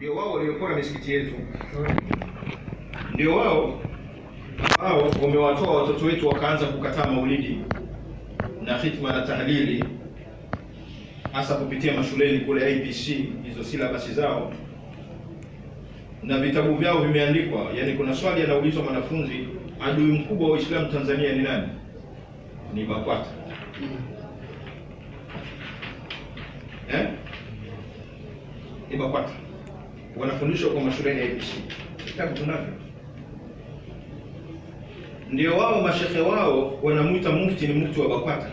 ndio wao waliopora misikiti yetu, ndio wao hao wamewatoa watoto wetu wakaanza kukataa maulidi na hitma na tahlili, hasa kupitia mashuleni kule IPC, hizo silabasi zao na vitabu vyao vimeandikwa. Yani, kuna swali anaulizwa mwanafunzi, adui mkubwa wa Uislamu Tanzania ni nani? Ni BAKWATA eh? Ni BAKWATA wanafundishwa kwa mashuleni ya IPC, vitabu tunavyo ndio wao mashehe wao wanamwita mufti ni mufti wa BAKWATA,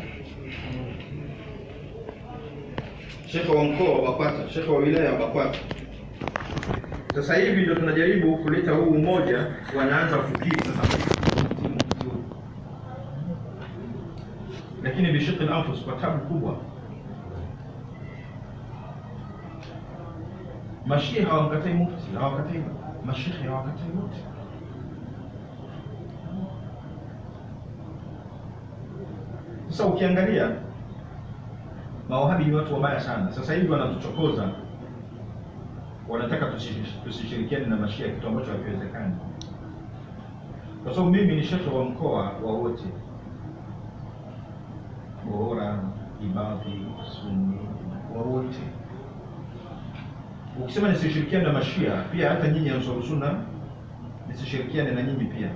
shekhe wa mkoa wa BAKWATA, shekhe wa wilaya wa BAKWATA. Sasa hivi ndio tunajaribu kuleta huu umoja, wanaanza kufikiri sasa lakini bishiki al-anfus, kwa tabu kubwa. Mashia hawamkatai mufti, hawakatai mashehe, hawakatai wote Sasa ukiangalia mawahabi ni watu wabaya sana. Sasa hivi wanatuchokoza, wanataka tusi- tusishirikiane na mashia, kitu ambacho hakiwezekani, kwa sababu mimi ni shekhe wa mkoa wa wote, Bohora, Ibadhi, Sunni, wa wote. Ukisema nisishirikiane na mashia, pia hata nyinyi Ansar Sunna nisishirikiane na nyinyi pia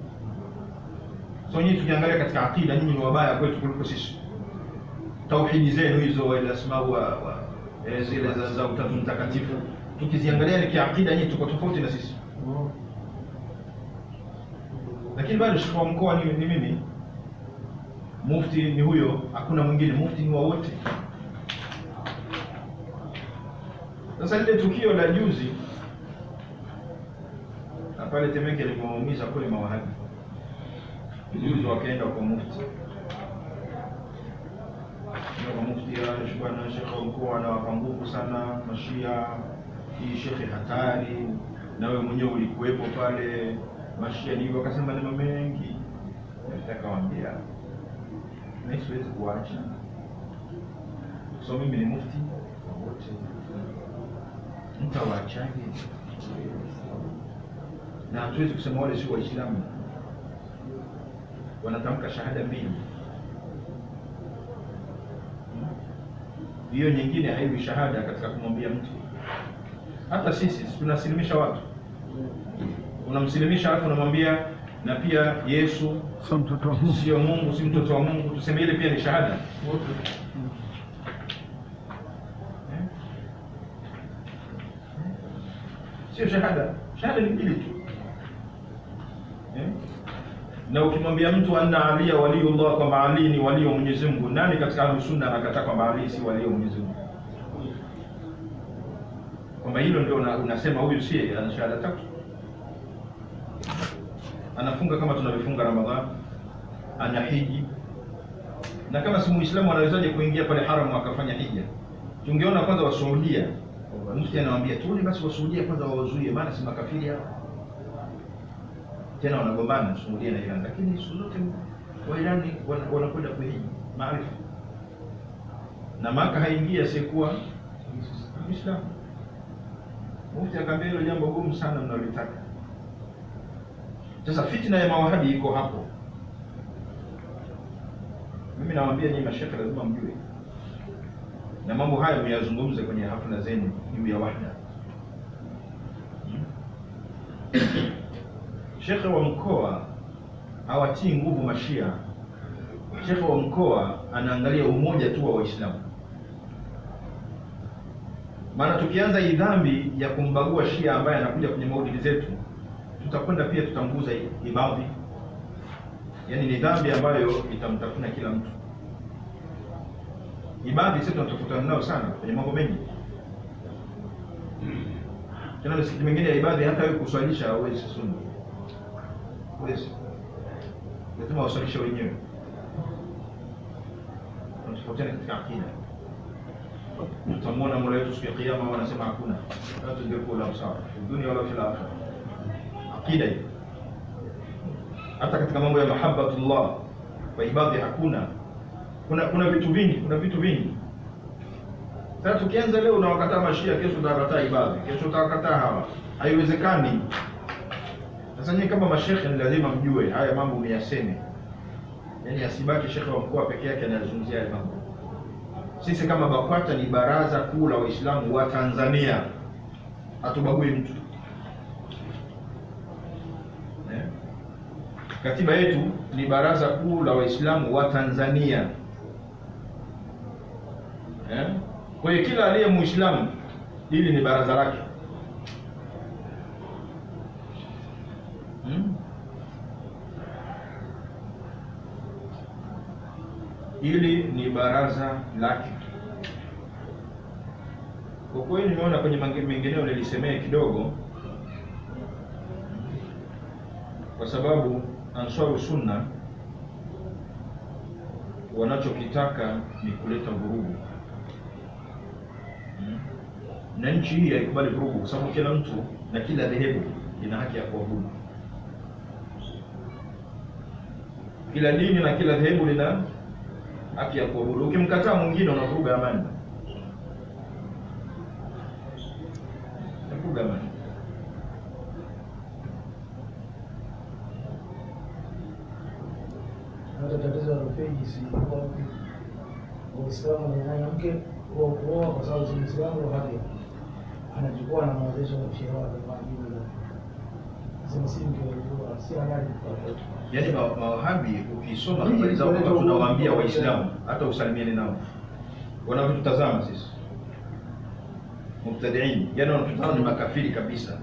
So nyinyi tukiangalia katika akida, nyinyi ni wabaya kwetu kuliko sisi. Tauhidi zenu hizo wal asma wa, wa eh, zile za, za utatu mtakatifu tukiziangalia ni kiakida, nyinyi tuko tofauti na sisi, lakini bado shekhe wa mkoa ni, ni mimi, mufti ni huyo, hakuna mwingine, mufti ni wa wote. Sasa lile tukio la juzi na pale Temeke limewaumiza kweli mawahabi juzi wakaenda kwa mufti kwa mufti bwana shekhe wa mkoa anawapa nguvu sana mashia, hii shekhe hatari, na wewe mwenyewe ulikuwepo pale, mashia ni hivyo. Akasema maneno mengi, nitakawaambia mimi siwezi kuacha, so mimi ni mufti wote, mtawaachaje? Na hatuwezi kusema wale si Waislamu wanatamka shahada mbili, hiyo nyingine haiwi shahada katika kumwambia mtu. Hata sisi tunasilimisha watu, unamsilimisha alafu unamwambia na pia Yesu Sio mtoto wa Mungu. sio Mungu, si mtoto wa Mungu, tuseme ile pia ni shahada Eh? sio shahada. Shahada ni mbili tu eh? na ukimwambia mtu anna aliya waliyullah, kwamba Ali ni walio Mwenyezi Mungu, nani katika Ahlus Sunna anakataa kwamba Ali si walio Mwenyezi Mungu? Kwamba hilo ndio una- unasema huyu si ana shahada tatu, anafunga kama tunavyofunga Ramadhani, ana hiji. Na kama si Muislamu anawezaje kuingia pale haramu akafanya hija? Tungeona kwanza Wasuudia, mufti anawaambia tuone basi Wasuudia kwanza wawazuie, maana si makafiri hao tena wanagombana Saudia na Iran, lakini siku zote Wairani wana- wanakwenda kuhiji maarifa na Maka haingia asiyekuwa Muislamu. Mufti akaambia hilo jambo gumu sana mnalotaka. Sasa fitna ya mawahabi iko hapo. Mimi nawaambia nyinyi mashekhe, lazima mjue na mambo haya myazungumze kwenye hafla zenu juu ya wahda. Shekhe wa mkoa hawatii nguvu mashia. Shekhe wa mkoa anaangalia umoja tu wa Waislamu. Maana tukianza hii dhambi ya kumbagua shia ambaye anakuja kwenye maulidi zetu, tutakwenda pia tutamguza ibadhi, yaani ni dhambi ambayo itamtafuna kila mtu. Ibadhi sisi tunatofutana nao sana kwenye mambo mengi tena misikiti mingine ya ibadhi hata wewe kuswalisha hauwezi sunna huwezi lazima waswalishe wenyewe tunatofautiana katika akida tutamwona mola wetu siku ya kiyama wanasema hakuna la tudriku labsar fi dunia wala fil akhirah akida hiyo hata katika mambo ya mahabbatullah kwa ibadhi hakuna kuna kuna vitu vingi kuna vitu vingi Sasa tukianza leo unawakataa mashia, kesho utawakataa ibadhi, kesho utawakataa hawa, haiwezekani. Sasa nyinyi kama mashekhe ni lazima mjue haya mambo miyaseme, yaani asibaki shekhe wa mkoa peke yake anayazungumzia haya mambo. Sisi kama BAKWATA ni baraza kuu la Waislamu wa Tanzania, hatubagui mtu eh? Katiba yetu ni baraza kuu la Waislamu wa Tanzania eh? Kwa hiyo kila aliye Muislamu hili ni baraza lake hmm? Hili ni baraza lake. Kwa kweli nimeona kwenye mange- mengineo nilisemea kidogo, kwa sababu Ansaru Sunna wanachokitaka ni kuleta vurugu Mm. na nchi hii haikubali vurugu, kwa sababu kila mtu na kila dhehebu ina haki ya kuabudu. Kila dini na kila dhehebu lina haki ya kuabudu. Ukimkataa mwingine unavuruga amani, unavuruga amani. hata tatizo la rufiji si kwa Waislamu na mwanamke wa kuoa kwa sababu si Muislamu wa haki anachukua na maozesho ya sheria wake kwa ajili ya sema si mke wa si halali kwa Yaani ma- mawahabi ukisoma habari zao kwamba tunawaambia Waislamu hata usalimiane nao, wanavyotutazama sisi mubtadiin, yaani wanatutazama ni makafiri kabisa.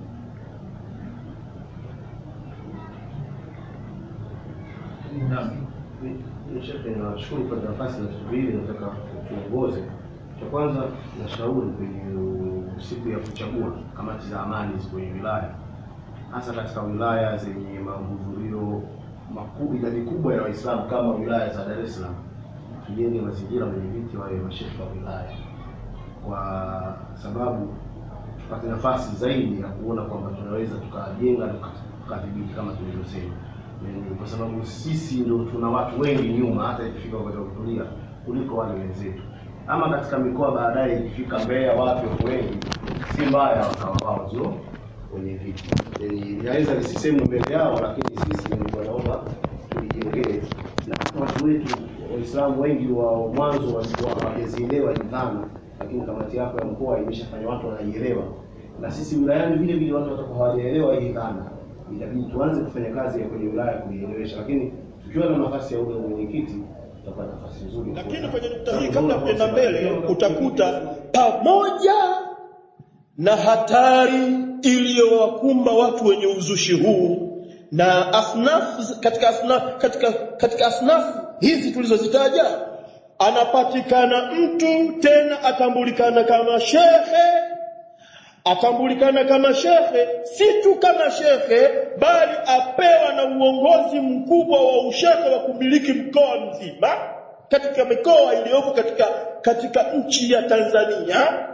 Naam. Shekhe, nashukuru kwa nafasi na vitu viwili nataka tuongoze. Cha kwanza nashauri kwenye siku ya kuchagua kamati za amani kwenye wilaya, hasa katika wilaya zenye mahudhurio makubwa, idadi kubwa ya Waislamu kama wilaya za Dar es Salaam, tujenge mazingira wenye viti wawe mashehe wa wilaya, kwa sababu tupate nafasi zaidi ya kuona kwamba tunaweza tukajenga tuka- tukadhibiti kama tulivyosema Ni kwa sababu sisi ndio tuna watu wengi nyuma, hata ikifika wakati wa kutulia kuliko wale wenzetu. Ama katika mikoa baadaye, ikifika Mbeya, wapi wako wengi, si mbaya wakawa wao ndio wenye viti. Yani inaweza nisisemwe mbele yao, lakini sisi ndio naomba tulijengee, na watu wetu Waislamu wengi wa mwanzo walikuwa hawajazielewa hii dhana, lakini kamati yako ya mkoa imeshafanya watu wanaielewa, na sisi wilayani vile vile watu watakuwa hawajaelewa hii dhana itabidi tuanze kufanya kazi ya kwenye wilaya kuielewesha, lakini tukiwa na nafasi ya ule mwenyekiti tutakuwa na nafasi nzuri. ya Lakini kuweza- kwenye nukta hii, Sababu kabla kama kwenda tunasema, mbele, kama utakuta pamoja na hatari iliyowakumba watu wenye uzushi huu na asnaf katika asnaf katika katika asnafu hizi tulizozitaja, anapatikana mtu tena atambulikana kama shehe atambulikana kama shekhe, si tu kama shekhe, bali apewa na uongozi mkubwa wa ushekhe wa kumiliki mkoa mzima katika mikoa iliyoko katika katika nchi ya Tanzania.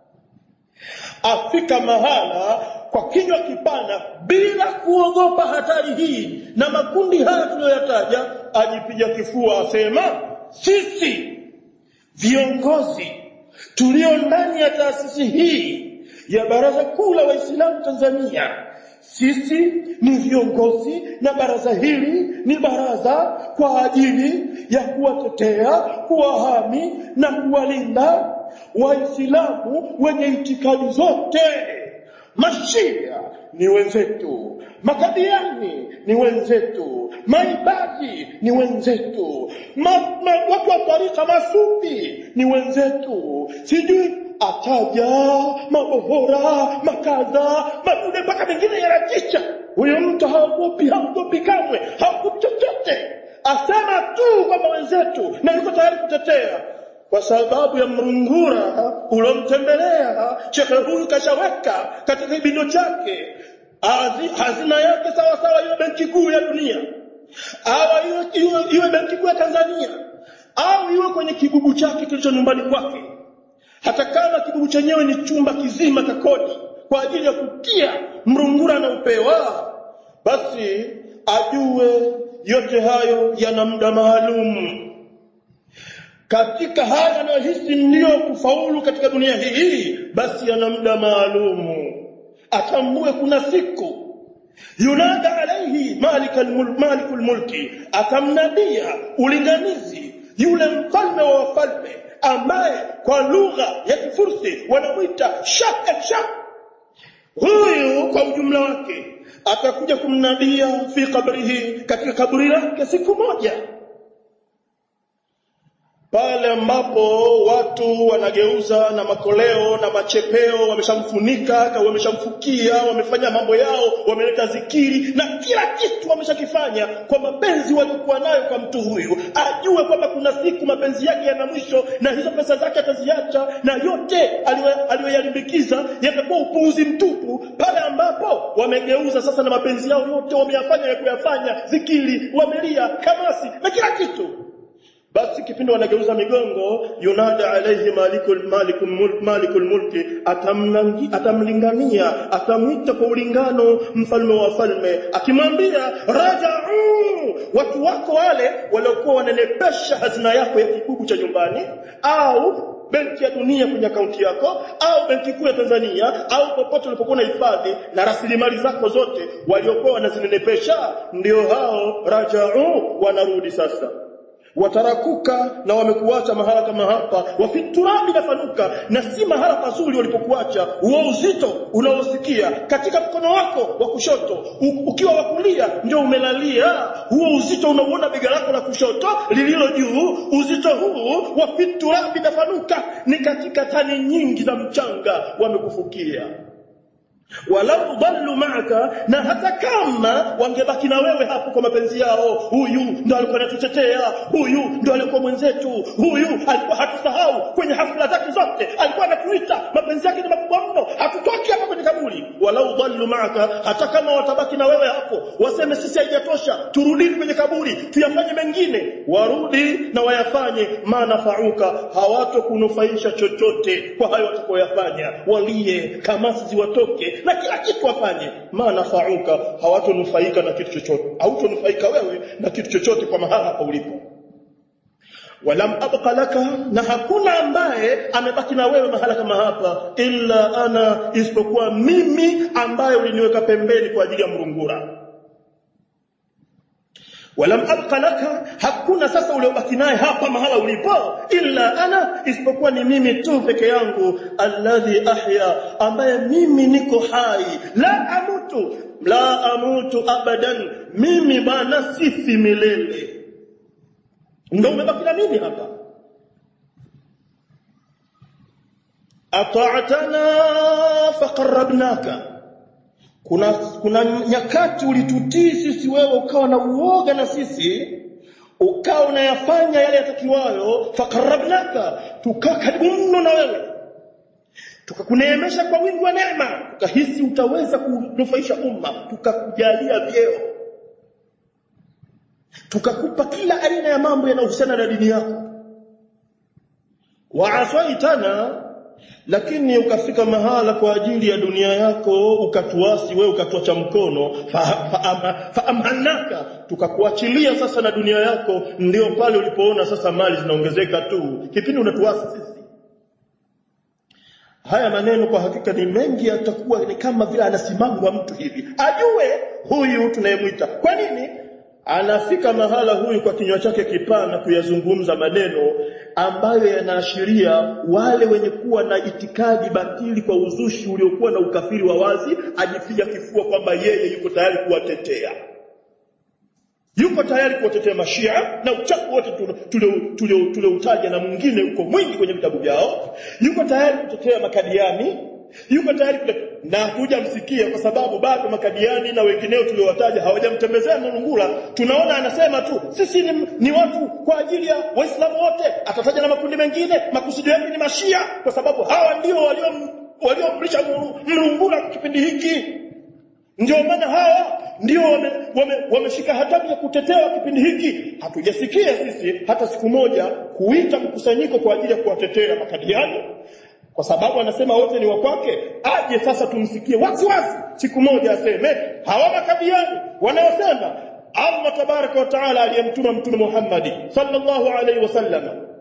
Afika mahala kwa kinywa kipana bila kuogopa hatari hii na makundi haya tuliyoyataja, ajipiga kifua asema, sisi viongozi tulio ndani ya taasisi hii ya Baraza Kuu la Waislamu Tanzania. Sisi ni viongozi na baraza hili ni baraza kwa ajili ya kuwatetea, kuwahami na kuwalinda Waislamu wenye itikadi zote. Mashia ni wenzetu, makadiani ni wenzetu, maibadi ni wenzetu, ma, ma, watu wa tarika masufi ni wenzetu, sijui ataja mabohora makadha madude mpaka mengine yanatisha. Huyo mtu haogopi, haogopi kamwe, haogopi chochote, asema tu kwamba wenzetu na yuko tayari kutetea kwa sababu ya mrungura ulomtembelea shekhe huyu kashaweka katika kibindo chake Hazi- hazina yake sawa sawa iwe benki kuu ya dunia au iwe, iwe, iwe benki kuu ya Tanzania au iwe kwenye kibubu chake kilicho nyumbani kwake hata kama kibubu chenyewe ni chumba kizima cha kodi kwa ajili ya kutia mrungura na upewa basi ajue yote hayo yana muda maalum katika haya anayohisi ndiyo kufaulu katika dunia hii basi ana muda maalumu atambue kuna siku yunada alaihi malikul mul, malikul mulki atamnadia ulinganizi yule mfalme wa wafalme ambaye kwa lugha ya kifursi wanamwita shah el shah huyu kwa ujumla wake atakuja kumnadia fi kabrihi katika kaburi lake siku moja pale ambapo watu wanageuza na makoleo na machepeo wameshamfunika wameshamfukia wamefanya mambo yao wameleta zikiri na kila kitu wameshakifanya kwa mapenzi waliokuwa nayo kwa mtu huyu ajue kwamba kuna siku mapenzi yake yana mwisho na hizo pesa zake ataziacha na yote aliyoyalimbikiza yatakuwa upuuzi mtupu pale ambapo wamegeuza sasa na mapenzi yao yote wameyafanya ya kuyafanya zikiri wamelia kamasi na kila kitu basi kipindi wanageuza migongo yunada alaihi malikul malikul mulk malikul mulki atamlangi atamlingania atamwita kwa ulingano mfalme wa falme akimwambia rajau watu wako wale waliokuwa wananepesha hazina yako ya kibubu cha nyumbani au benki ya dunia kwenye akaunti yako au benki kuu ya Tanzania au popote ulipokuwa na hifadhi na rasilimali zako zote waliokuwa wanazinenepesha ndio hao rajau wanarudi sasa watarakuka na wamekuacha mahala kama hapa wafiturabi nafanuka na si mahala pazuri walipokuacha huo uzito unaosikia katika mkono wako wa kushoto u, ukiwa wa kulia ndio umelalia huo uzito unauona bega lako la kushoto lililo juu uzito huu wa fiturabi nafanuka ni katika tani nyingi za mchanga wamekufukia walau dallu ma'aka na hata kama wangebaki na wewe hapo kwa mapenzi yao huyu ndo alikuwa anatutetea huyu ndo alikuwa mwenzetu huyu alikuwa hatusahau kwenye hafla zake zote alikuwa anatuita mapenzi yake ni makubwa mno hatutoki hapa kwenye kaburi walau dallu ma'aka hata kama watabaki na wewe hapo waseme sisi haijatosha turudini kwenye kaburi tuyafanye mengine warudi na wayafanye manafauka hawatokunufaisha chochote kwa hayo watakayoyafanya walie kamasi ziwatoke na kila kitu wafanye manafauka hawatonufaika na kitu chochote hautonufaika wewe na kitu chochote kwa mahala hapa ulipo walam abqa laka na hakuna ambaye amebaki na wewe mahala kama hapa illa ana isipokuwa mimi ambaye uliniweka pembeni kwa ajili ya mrungura walam abqa laka hakuna sasa uliobaki naye hapa mahala ulipo illa ana isipokuwa ni mimi tu peke yangu alladhi ahya ambaye mimi niko hai la amutu la amutu abadan mimi bana sifi milele ndio umebaki na mimi hapa ata'tana faqarrabnaka kuna kuna nyakati ulitutii sisi wewe ukawa na uoga na sisi ukawa unayafanya yale yatakiwayo fakarabnaka tukaa karibu mno na wewe tukakuneemesha kwa wingi wa neema tukahisi utaweza kunufaisha umma tukakujalia vyeo tukakupa kila aina ya mambo yanayohusiana na dini yako waasaitana lakini ukafika mahala kwa ajili ya dunia yako ukatuasi wewe ukatuacha mkono faamhanaka fa, fa tukakuachilia sasa na dunia yako ndio pale ulipoona sasa mali zinaongezeka tu kipindi unatuasi sisi haya maneno kwa hakika ni mengi yatakuwa ni kama vile anasimamwa mtu hivi ajue huyu tunayemwita kwa nini anafika mahala huyu kwa kinywa chake kipana kuyazungumza maneno ambayo yanaashiria wale wenye kuwa na itikadi batili kwa uzushi uliokuwa na ukafiri wa wazi ajipiga kifua kwamba yeye yuko tayari kuwatetea yuko tayari kuwatetea mashia na uchafu wote tulioutaja na mwingine uko mwingi kwenye vitabu vyao yuko tayari kutetea makadiani yuko tayari kule na hujamsikia kwa sababu bado makadiani na wengineo tuliowataja hawajamtembezea Mlungula tunaona anasema tu sisi ni, ni watu kwa ajili ya waislamu wote atataja na makundi mengine makusudio yake ni mashia kwa sababu hawa ndio walio waliomrisha Mlungula kipindi hiki ndio maana hawa ndio wameshika wame, wame hatamu ya kutetea kipindi hiki hatujasikia sisi hata siku moja kuita mkusanyiko kwa ajili ya kuwatetea makadiani kwa sababu anasema wote ni wa kwake aje sasa tumsikie wazi wazi siku moja aseme hawa makabiani wanaosema Allah tabaraka wa taala aliyemtuma mtume Muhammad sallallahu alaihi wasallam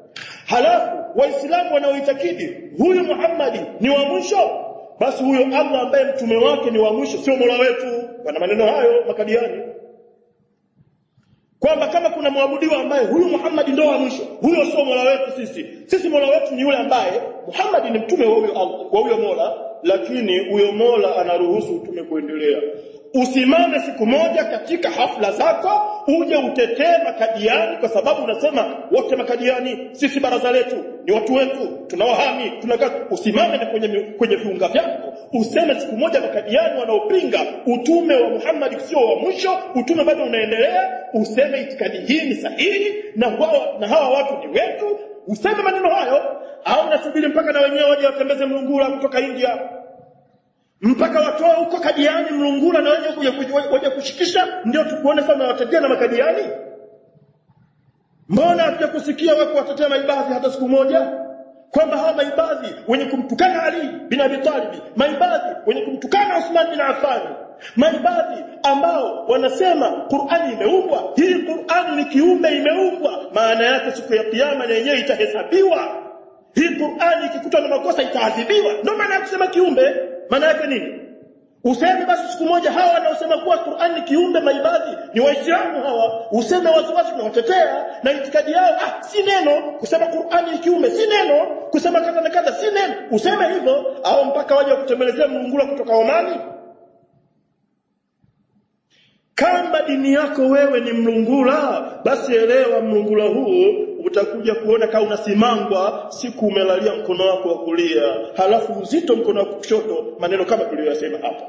halafu waislamu wanaoitakidi huyu Muhammadi ni wa mwisho basi huyo Allah ambaye mtume wake ni wa mwisho sio mola wetu wana maneno hayo makadiani kwamba kama kuna mwabudiwa ambaye huyu Muhammad ndio wa mwisho huyo sio mola wetu sisi sisi mola wetu ni yule ambaye Muhammad ni mtume wa huyo Allah wa huyo mola lakini huyo mola anaruhusu utume kuendelea usimame siku moja katika hafla zako uje utetee makadiani kwa sababu unasema wote makadiani sisi baraza letu ni watu wetu tunawahami tunakaa usimame na kwenye kwenye viunga vyako useme siku moja makadiani wanaopinga utume wa Muhammad sio wa mwisho utume bado unaendelea useme itikadi hii ni sahihi na wao na hawa watu ni wetu useme maneno hayo au nasubiri mpaka na wenyewe waje watembeze mlungula kutoka India mpaka watoe huko kadiani mlungula na wenye waje kushikisha ndio tukuone sana watetea na makadiani mbona hatuja kusikia wako watetea maibadhi hata siku moja kwamba hawa maibadhi wenye kumtukana Ali bin Abi Talib maibadhi wenye kumtukana Uthman bin Affan maibadhi ambao wanasema Qur'ani imeumbwa hii Qur'ani ni kiumbe imeumbwa maana yake siku ya kiyama na yenyewe itahesabiwa hii Qur'ani ikikutwa na makosa itaadhibiwa ndio maana ya kusema kiumbe maana yake nini useme basi siku moja hawa wanaosema kuwa Qur'an ni kiumbe maibadhi ni waislamu hawa useme waziwazi tunawatetea na itikadi yao ah si neno kusema Qur'an ni kiumbe si neno kusema kadha na kadha si neno useme hivyo au mpaka waje kutembelezea mlungula kutoka Omani kama dini yako wewe ni mlungula basi elewa mlungula huu utakuja kuona kama unasimangwa siku umelalia mkono wako wa kulia halafu uzito mkono wako kushoto maneno kama tuliyosema hapa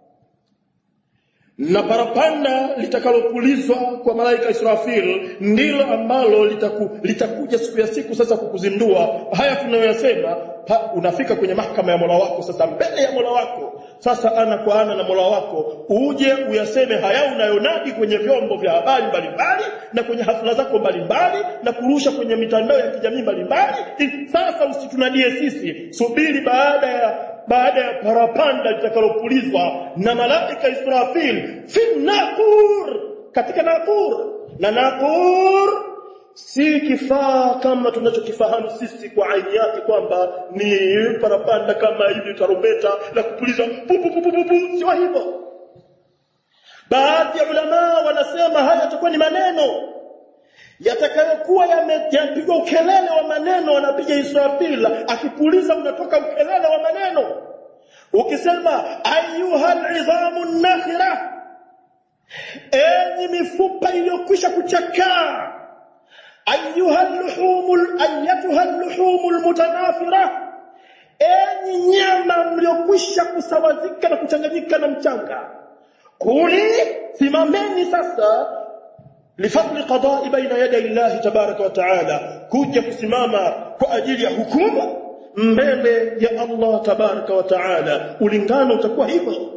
na parapanda litakalopulizwa kwa malaika Israfil ndilo ambalo litaku, litakuja siku ya siku sasa kukuzindua haya tunayoyasema unafika kwenye mahakama ya Mola wako sasa mbele ya Mola wako sasa ana kwa ana na Mola wako uje uyaseme haya unayonadi kwenye vyombo vya habari mbalimbali na kwenye hafla zako mbalimbali na kurusha kwenye mitandao ya kijamii mbalimbali sasa usitunadie sisi subiri baada ya baada ya parapanda litakalopulizwa na malaika Israfil fi naqur katika naqur na naqur si kifaa kama tunachokifahamu sisi kwa aini yake kwamba ni parapanda kama hivi tarumbeta la kupuliza sio hivyo baadhi ya ulama wanasema haya yatakuwa ni maneno yatakayokuwa yamepigwa ukelele wa maneno anapiga Israfil akipuliza unatoka ukelele wa maneno ukisema ayuhal idhamu nakhira enyi mifupa iliyokwisha kuchakaa ayuhal luhumul ayatuhal luhumul mutanafira enyi nyama mliokwisha kusawazika na kuchanganyika na mchanga kuli simameni sasa lifadli qada'i baina yaday Allah tabaraka wa taala kuja kusimama kwa ajili ya hukumu mbele ya Allah tabaraka wa taala ulingano utakuwa hivyo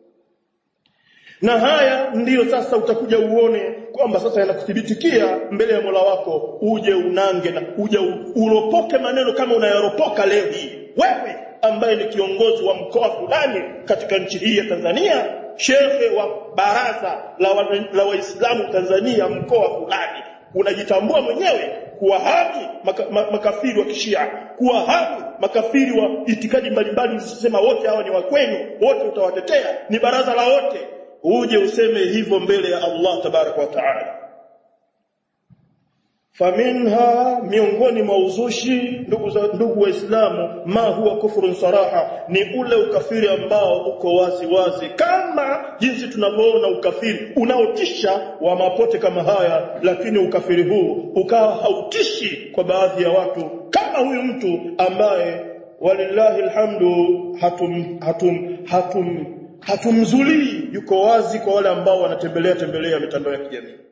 na haya ndiyo sasa utakuja uone kwamba sasa yanakuthibitikia mbele ya Mola wako uje unange na uje uropoke maneno kama unayaropoka leo hii wewe ambaye ni kiongozi wa mkoa fulani katika nchi hii ya Tanzania shekhe wa baraza la, wa, la waislamu Tanzania mkoa fulani unajitambua mwenyewe kuwahami maka, ma, makafiri wa kishia kuwahami makafiri wa itikadi mbalimbali usisema wote hawa ni wa kwenu wote utawatetea ni baraza la wote uje useme hivyo mbele ya Allah tabaraka wa taala faminha miongoni mwa uzushi ndugu za ndugu waislamu ma huwa kufrun saraha ni ule ukafiri ambao uko wazi wazi kama jinsi tunavyoona ukafiri unaotisha wa mapote kama haya lakini ukafiri huu ukawa hautishi kwa baadhi ya watu kama huyu mtu ambaye walillahi alhamdu hatum hatum hatum hatumzulii yuko wazi kwa wale ambao wanatembelea tembelea mitandao ya kijamii